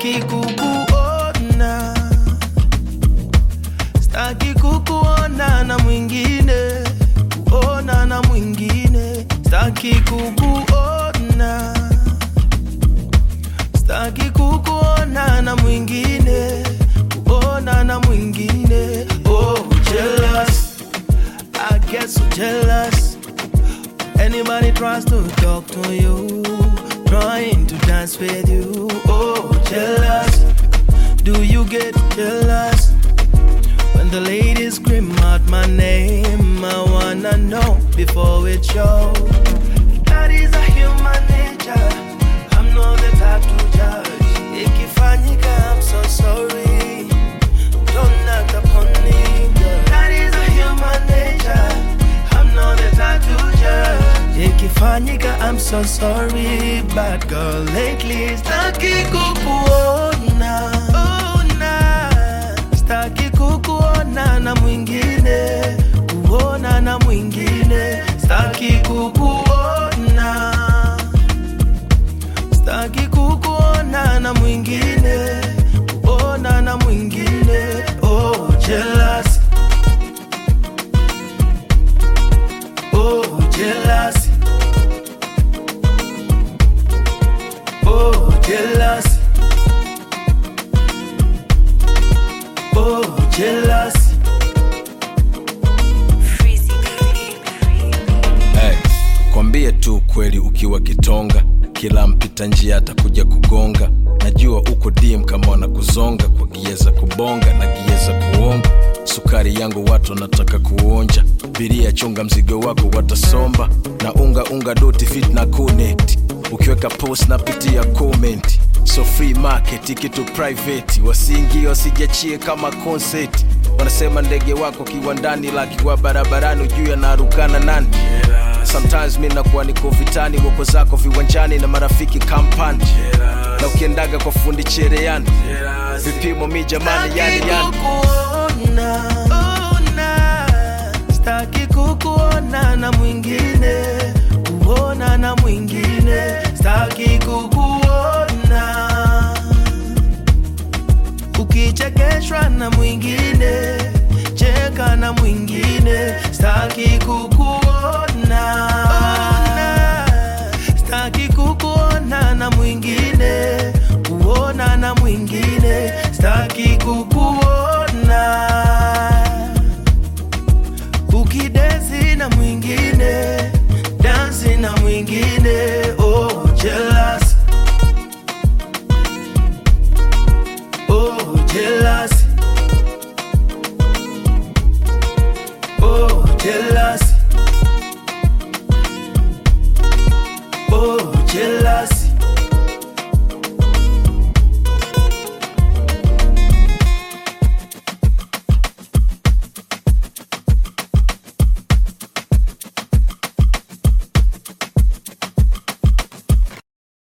staki kukuona, staki kukuona na mwingine, kuona na mwingine, staki kukuona, staki kukuona na mwingine, kuona na mwingine. Oh, jealous, I get so jealous. Anybody tries to talk to you, trying to dance with you. Oh, jealous. Do you get jealous? When the ladies scream out my name, I wanna know before it shows. That is a human nature. I'm not the type to judge. Ikifanyika, I'm so sorry. Don't act upon me. girl. That is a human nature. I'm not the type to judge. Ikifanyika, I'm so sorry. Bad girl, lately, staki kukuona. Ona. Staki kukuona na mwingine. Kuona na mwingine. Staki kukuona. Staki kukuona na mwingine. Kuona na mwingine. Oh, jealous. Oh, jealous. Oh, jealous. Oh, jealous. Hey, kwambie tu kweli ukiwa kitonga, kila mpita njia atakuja kugonga. Najua uko dim kama wanakuzonga kwa gia za kubonga na gia za kuonga. Sukari yangu watu wanataka kuonja, biria chunga mzigo wako watasomba, na unga unga doti fit na connect. Ukiweka post napitia comment, so free market kitu private, wasiingie wasijachie kama concert. Wanasema ndege wako kiwandani, lakiwa barabarani, ujui anarukana nani sometimes mi nakuwa niko vitani woko zako viwanjani na marafiki kampani na ukiendaga kwa fundi chereani vipimo mi jamani yani yani kukuona, ona. Staki kukuona na mwingine